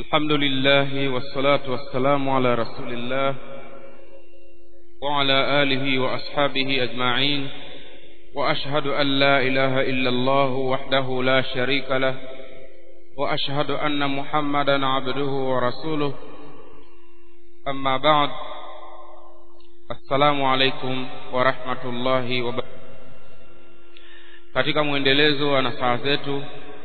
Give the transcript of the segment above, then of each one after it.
الحمد لله والصلاة والسلام على رسول الله وعلى آله وأصحابه أجمعين وأشهد أن لا إله إلا الله وحده لا شريك له وأشهد أن محمدا عبده ورسوله أما بعد السلام عليكم ورحمة الله وبركاته katika mwendelezo wa nasaha zetu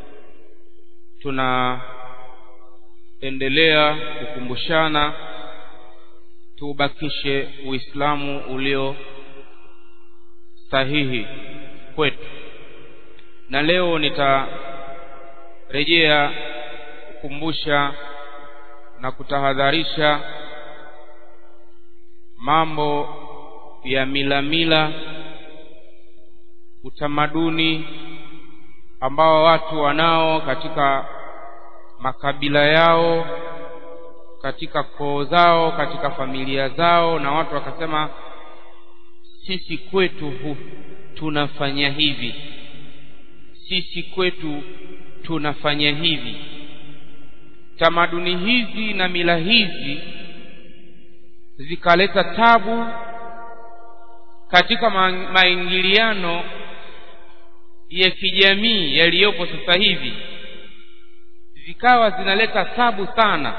tunaendelea kukumbushana tuubakishe uislamu ulio sahihi kwetu na leo nitarejea kukumbusha na kutahadharisha mambo ya milamila mila, utamaduni ambao watu wanao katika makabila yao katika koo zao katika familia zao na watu wakasema sisi kwetu hu, tunafanya hivi sisi kwetu tunafanya hivi tamaduni hizi na mila hizi zikaleta tabu katika maingiliano ya kijamii yaliyopo sasa hivi zikawa zinaleta tabu sana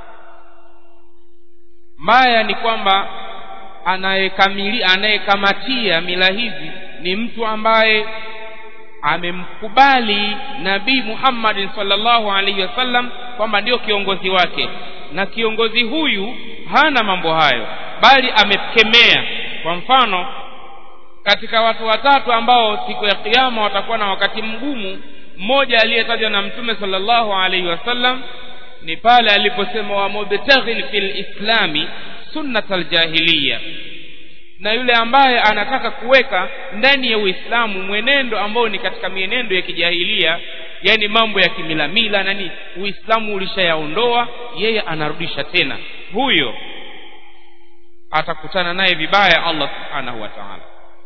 mbaya ni kwamba anayekamili anayekamatia mila hizi ni mtu ambaye amemkubali nabii Muhammad sallallahu alaihi wasallam kwamba ndio kiongozi wake na kiongozi huyu hana mambo hayo bali amekemea kwa mfano katika watu watatu ambao siku ya kiyama watakuwa na wakati mgumu mmoja aliyetajwa na mtume sallallahu alaihi wasallam ni pale aliposema wa mubtaghin fil islami sunnat aljahiliya na yule ambaye anataka kuweka ndani ya uislamu mwenendo ambao ni katika mienendo ya kijahilia yani mambo ya kimilamila nani uislamu ulishayaondoa yeye anarudisha tena huyo atakutana naye vibaya Allah subhanahu wa ta'ala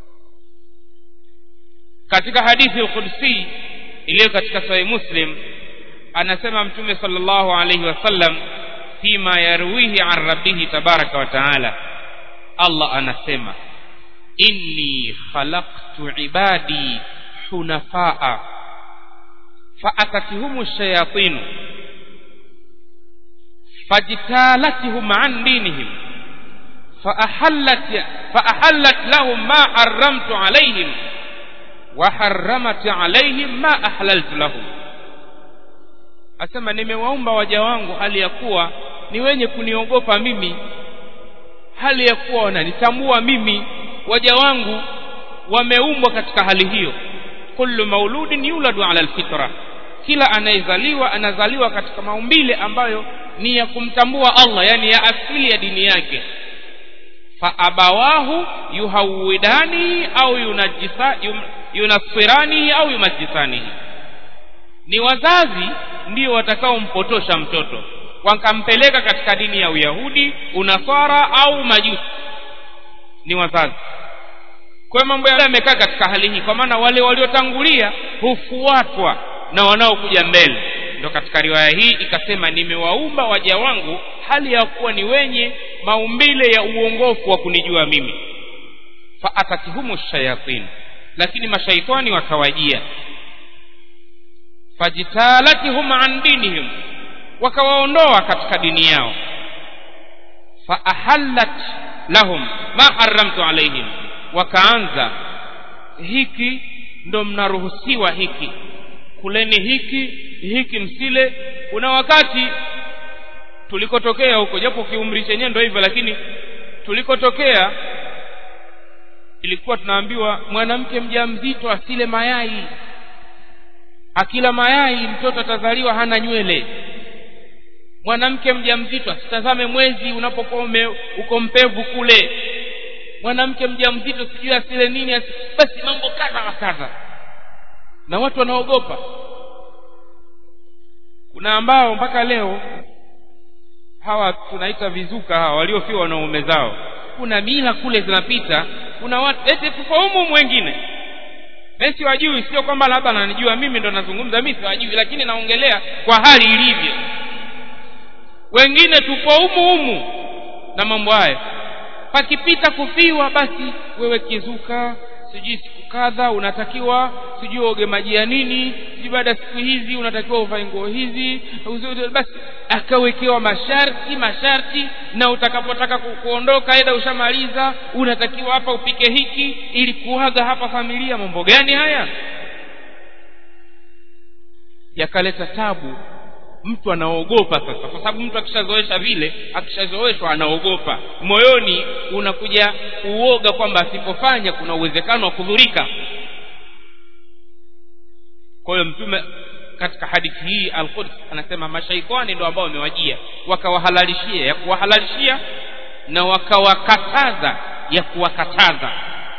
katika hadithi al-Qudsi iliyo katika Sahih Muslim anasema Mtume sallallahu alayhi wasallam fima yarwihi an rabbih tabaraka wa taala Allah anasema inni khalaqtu ibadi hunafaa faatatihumu shayatin fajtalatihum an dinihim فأحلت فأحلت لهم ما حرمت عليهم وحرمت عليهم ما أحللت لهم asema nimewaumba waja wangu hali ya kuwa ni wenye kuniogopa mimi hali ya kuwa wananitambua mimi waja wangu wameumbwa katika hali hiyo kullu mauludin yuladu ala alfitra kila anayezaliwa anazaliwa katika maumbile ambayo ni ya kumtambua Allah yani ya asili ya dini yake faabawahu yuhawidani au yunajisa yunasirani au yumajisani ni wazazi ndio watakaompotosha mtoto wakampeleka katika dini ya uyahudi unasara au majusi ni wazazi kwa mambo yale yamekaa katika hali hii kwa maana wale waliotangulia hufuatwa na wanaokuja mbele ndo katika riwaya hii ikasema nimewaumba waja wangu hali ya kuwa ni wenye maumbile ya uongofu wa kunijua mimi faatatihumu shayatin lakini mashaitani wakawajia fajtalatihum an dinihim wakawaondoa katika dini yao faahallat lahum ma haramtu alaihim wakaanza hiki ndo mnaruhusiwa hiki kuleni hiki hiki msile kuna wakati tulikotokea huko japo kiumri chenyewe ndio hivyo lakini tulikotokea ilikuwa tunaambiwa mwanamke mjamzito asile mayai akila mayai mtoto atazaliwa hana nywele mwanamke mjamzito asitazame mwezi unapokuwa uko mpevu kule mwanamke mjamzito sijui asile nini asi, basi mambo kadha wa kadha na watu wanaogopa kuna ambao mpaka leo hawa tunaita vizuka hawa waliofiwa na ume zao kuna mila kule zinapita kuna watu eti tufahumu wengine mimi siwajui sio kwamba labda nanijua mimi ndo nazungumza mimi siwajui lakini naongelea kwa hali ilivyo wengine tupo humu humu na mambo haya pakipita kufiwa basi wewe kizuka sijui siku kadha unatakiwa sijui uoge maji ya nini sijui baada ya siku hizi unatakiwa uvae nguo hizi uzi- basi akawekewa masharti masharti na utakapotaka ku- kuondoka eda ushamaliza unatakiwa hapa upike hiki ili kuaga hapa familia mambo gani haya yakaleta tabu mtu anaogopa sasa kwa sababu mtu akishazoesha vile akishazoeshwa anaogopa moyoni unakuja uoga kwamba asipofanya kuna uwezekano wa kudhurika kwa hiyo mtume katika hadithi hii al-Quds anasema mashaitani ndio ambao wamewajia wakawahalalishia ya kuwahalalishia na wakawakataza ya kuwakataza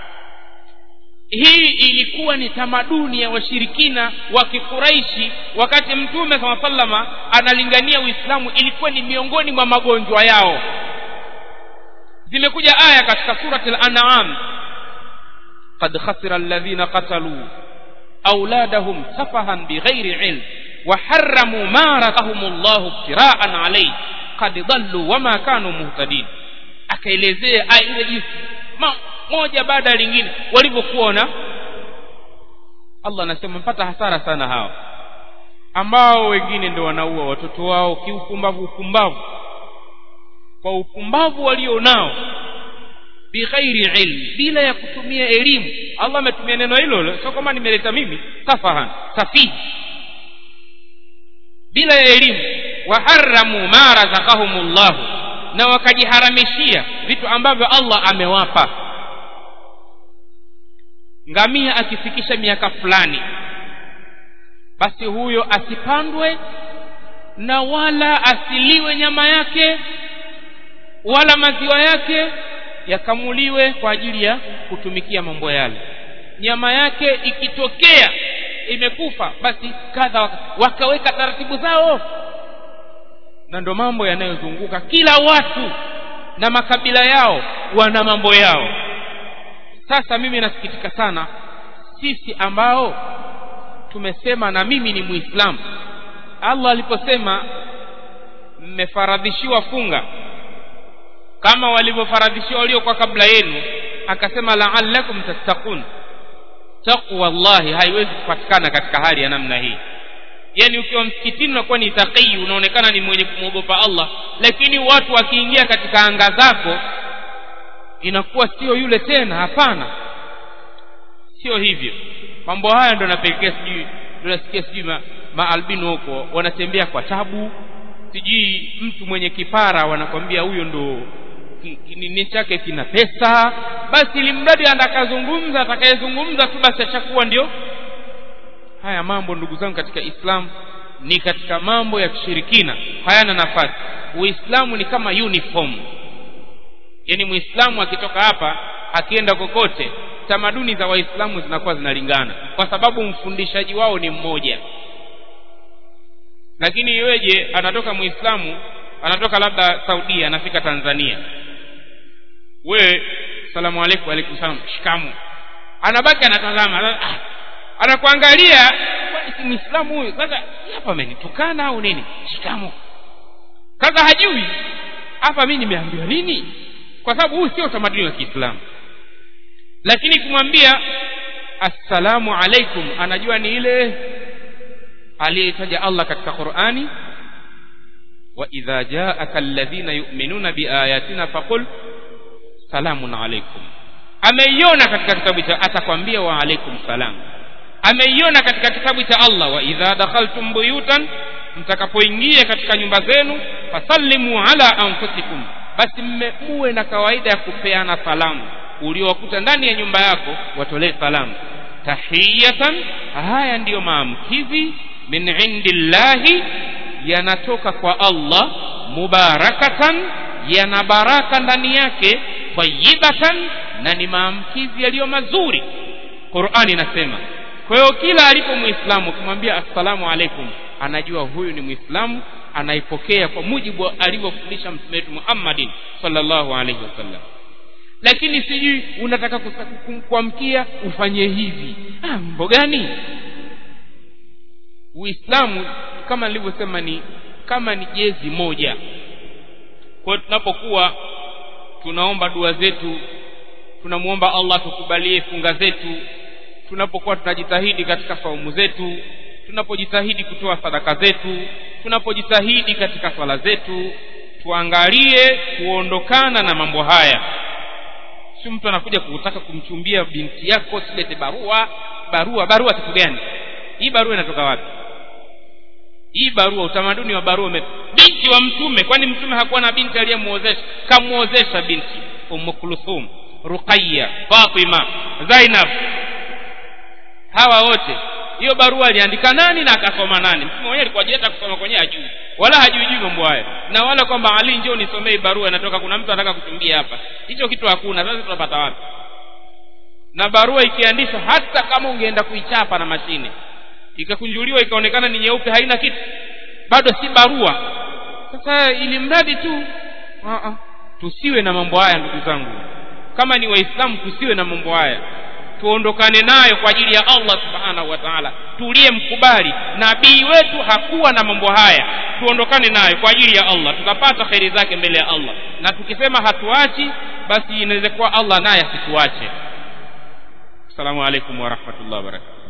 hii ilikuwa ni tamaduni ya washirikina wa kikuraishi wakati mtume saa salama analingania uislamu ilikuwa ni miongoni mwa magonjwa yao zimekuja aya katika surati al-an'am qad khasira alladhina qatalu auladahum safahan bighairi ilm wa harramu ma razaqahum Allah ibtira'an alayhi qad dhallu wama kanu muhtadin akaelezea aya ile jinsi ma- moja baada ya lingine walivyokuona Allah anasema mpata hasara sana hao ambao wengine ndio wanaua watoto wao kiupumbavu upumbavu kwa upumbavu walio nao bighairi ilm bila ya kutumia elimu Allah ametumia neno hilo hilo sio kama nimeleta mimi safahan safihi bila ya elimu waharamu ma razaqahumullah na wakajiharamishia vitu ambavyo Allah amewapa ngamia akifikisha miaka fulani basi huyo asipandwe na wala asiliwe nyama yake wala maziwa yake yakamuliwe kwa ajili ya kutumikia mambo yale nyama yake ikitokea imekufa basi kadha waka- wakaweka taratibu zao na ndo mambo yanayozunguka kila watu na makabila yao wana mambo yao sasa mimi nasikitika sana sisi ambao tumesema na mimi ni muislamu Allah aliposema mmefaradhishiwa funga kama walivyofaradhishiwa waliokuwa kabla yenu akasema la'allakum tattaqun taqwa Allah haiwezi kupatikana katika hali ya namna hii yani ukiwa msikitini unakuwa ni taqii unaonekana ni mwenye kumwogopa Allah lakini watu wakiingia katika anga zako inakuwa sio yule tena hapana sio hivyo mambo haya ndo napelekea sijui ndo nasikia sijui ma, maalbino huko wanatembea kwa tabu sijui mtu mwenye kipara wanakwambia huyo ndo ki- kinini chake kina pesa basi ili mradi atakazungumza atakayezungumza tu basi ashakuwa ndio haya mambo ndugu zangu katika Islam ni katika mambo ya kishirikina hayana nafasi uislamu ni kama uniform yani muislamu akitoka hapa akienda kokote tamaduni za waislamu zinakuwa zinalingana kwa sababu mfundishaji wao ni mmoja lakini iweje anatoka muislamu anatoka labda saudia anafika tanzania we salamu alaikum alaikum salam shikamu anabaki anatazama ah, anakuangalia kwani si muislamu huyu sasa hii hapa amenitukana au nini shikamu sasa hajui hapa mimi nimeambiwa nini kwa sababu huu sio utamaduni wa Kiislamu lakini kumwambia assalamu alaikum anajua ni ile aliyetaja Allah katika Qur'ani wa idha ja'aka alladhina yu'minuna biayatina faqul salamun alaikum ameiona katika kitabu cha atakwambia wa alaikum salam ameiona katika kitabu cha Allah wa idha dakhaltum buyutan mtakapoingia katika nyumba zenu fasallimu ala anfusikum basi mme- muwe na kawaida ya kupeana salamu uliowakuta ndani ya nyumba yako watolee salamu tahiyatan haya ndiyo maamkizi min indillahi yanatoka kwa Allah mubarakatan yana baraka ndani yake tayyibatan na ni maamkizi yaliyo mazuri Qur'ani inasema kwa hiyo kila alipo muislamu ukimwambia assalamu alaikum anajua huyu ni muislamu anaipokea kwa mujibu wa alivyofundisha mtume wetu Muhammadin sallallahu alaihi wasallam lakini sijui unataka kusa- kum- kuamkia ufanye hivi ah mambo gani uislamu kama nilivyosema ni kama ni jezi moja kwa hiyo tunapokuwa tunaomba dua zetu tunamuomba Allah tukubalie funga zetu tunapokuwa tunajitahidi katika saumu zetu tunapojitahidi kutoa sadaka zetu tunapojitahidi katika swala zetu tuangalie kuondokana na mambo haya si mtu anakuja kutaka kumchumbia binti yako silete barua barua barua kitu gani hii barua inatoka wapi hii barua utamaduni wa barua ume... binti wa mtume kwani mtume hakuwa na binti aliyemuozesha kamuozesha binti ummu kulthum ruqayya fatima zainab hawa wote hiyo barua aliandika nani na akasoma nani mtume mwenyewe alikuwa hajata kusoma kwenye ajui wala hajui juu mambo haya na wala kwamba ali njoo nisomee barua inatoka kuna mtu anataka kutumbia hapa hicho kitu hakuna sasa tunapata wapi na barua ikiandishwa hata kama ungeenda kuichapa na mashine ikakunjuliwa ikaonekana ni nyeupe haina kitu bado si barua sasa ili mradi tu uh-uh. tusiwe na mambo haya ndugu zangu kama ni waislamu tusiwe na mambo haya tuondokane nayo kwa ajili ya Allah subhanahu wa ta'ala tulie mkubali nabii wetu hakuwa na mambo haya tuondokane nayo kwa ajili ya Allah tutapata kheri zake mbele ya Allah na tukisema hatuachi basi inaweza kuwa Allah naye asituache Assalamu alaikum wa rahmatullahi wa barakatuh